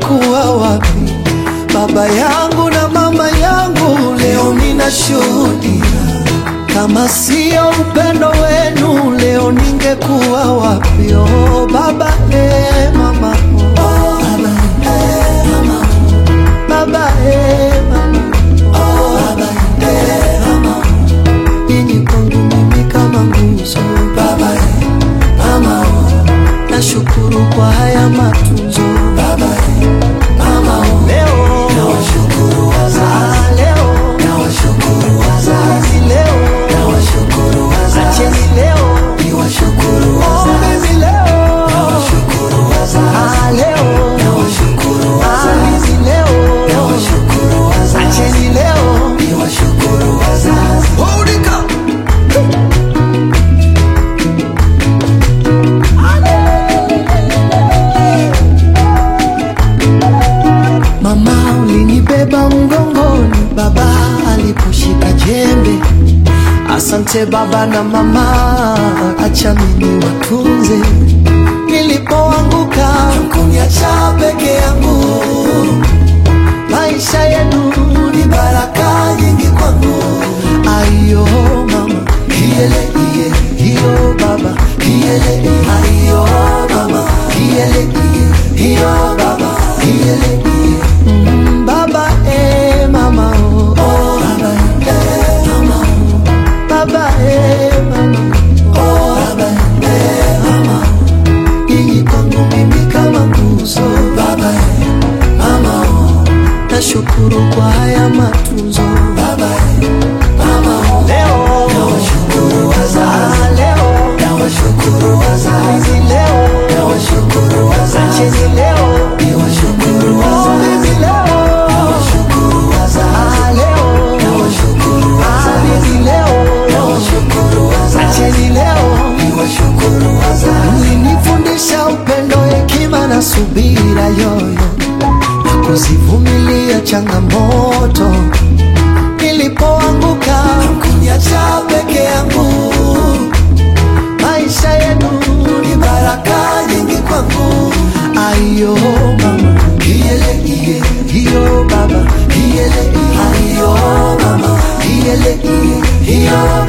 ningekuwa wapi? Baba yangu na mama yangu, leo ninashuhudia, kama sio upendo wenu, leo ningekuwa wapi? Oh baba, eh, mama, oh, baba, eh, mama, baba, eh, mama, oh, baba, eh, mama, nyinyi kwangu mimi kama nguzo, baba, eh, mama, oh, nashukuru kwa haya matunzo, baba, eh, mama, oh, leo nawashukuru wazazi, leo nawashukuru wazazi, leo nawashukuru wazazi, acheni leo niwashukuru wazazi, mimi leo nawashukuru wazazi, leo nawashukuru wazazi, leo nawashukuru wazazi, acheni leo niwashukuru wazazi. Hold it up. Mama ulinibeba mgongoni, baba aliposhika jembe. Asante baba na mama, acha mimi watunze. Nilipoanguka kuniacha peke yangu, maisha yenu ni baraka nyingi kwangu. Ayo mama, hiele iye, hiyo baba, hiele iye, ayo mama, hiele iye, hiyo baba, hiele iye. Mm, baba eh mama oh, oh baba eh mama oh, baba eh mama oh baba eh mama nyinyi kwangu mimi kama nguzo baba eh mama oh nashukuru kwa haya matunzo baba eh mama oh leo nawashukuru wazazi leo nawashukuru wazazi leo nawashukuru wazazi acheni leo niwashukuru wazazi mimi leo nawashukuru wazazi leo nawashukuru wazazi mimi leo nawashukuru wazazi acheni leo niwashukuru wazazi mlinifundisha upendo hekima na subira yoyo na kuzivumilia changamoto nilipoanguka kuniacha peke yangu maisha yenu ni baraka nyingi kwangu ayo mama hiele iye hiyo baba hiele iye ayo mama hiele iye hiyo